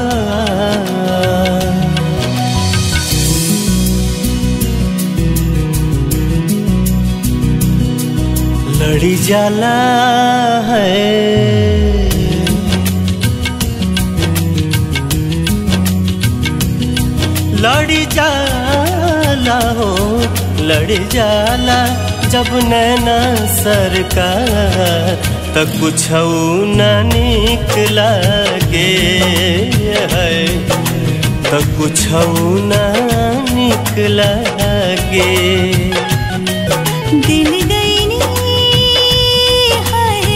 लड़ी जाला है लड़ी जाला हो लड़ी जाला जब नैना सरकार त कुछ न निक लागे है त कुछ न निक लागे दिल गईनी हाय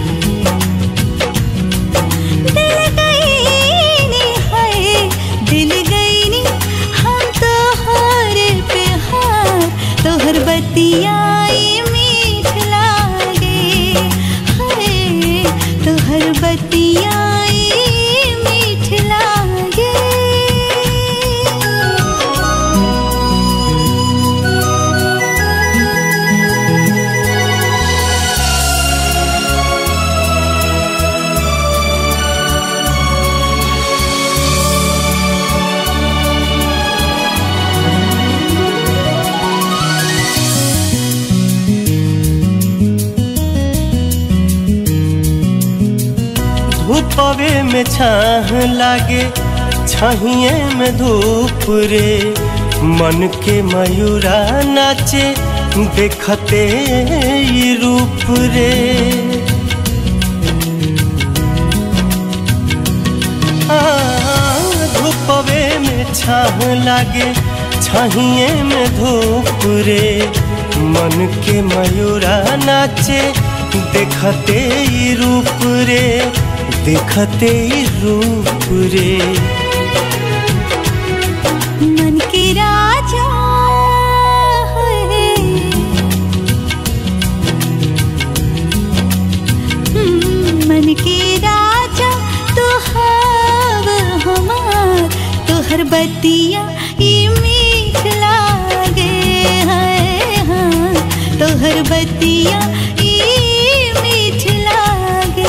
दिल गईनी हाय दिल गईनी हम तो हर पे हार तोहर बतियाई मीठ लागे हाय तोहर बतियाई मीठ लागे धूपवे में छाह लागे छहिए में धूप रे मन के मयूरा नाचे देखते ई रूप रे आ, धूपवे में छाह लागे छहिए में धूप रे मन के मयूरा नाचे देखते ई रूप रे देखते ई रूप रे मन के राजा है हम्म, मन के राजा तो हव हमार तोहर बतिया ई मीठ लागे है हाँ तोहर बतिया ई मीठ लागे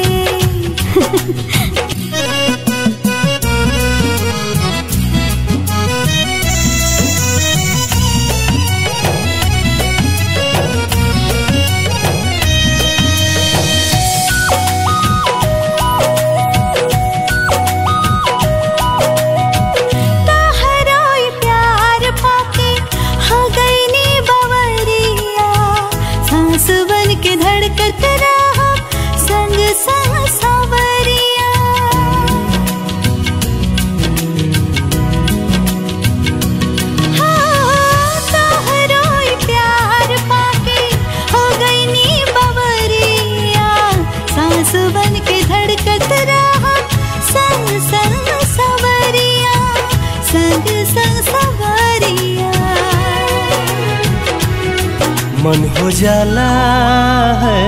तहरोई प्यार पाके हो गई नी बवरिया सांस बन के धड़कत रहा संग संग सवरिया हाँ, तहरोई प्यार पाके हो गई नी बवरिया सांस बन के धड़कत रहा संग संग सवरिया संग संग सवरिया मन हो जाला है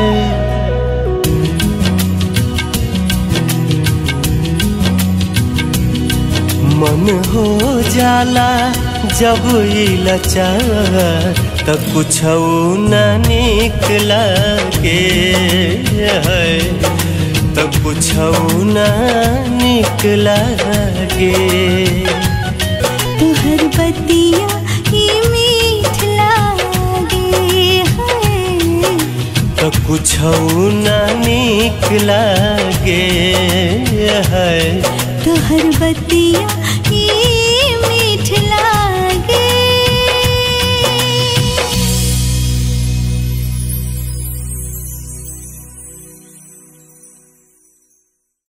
मन हो जाला जब ई लचार त कुछ न निक लागे है त कुछ न निक लागे तुहर बतिया ही मीठ लागे है त कुछ न निक लागे है तुहर बतिया ही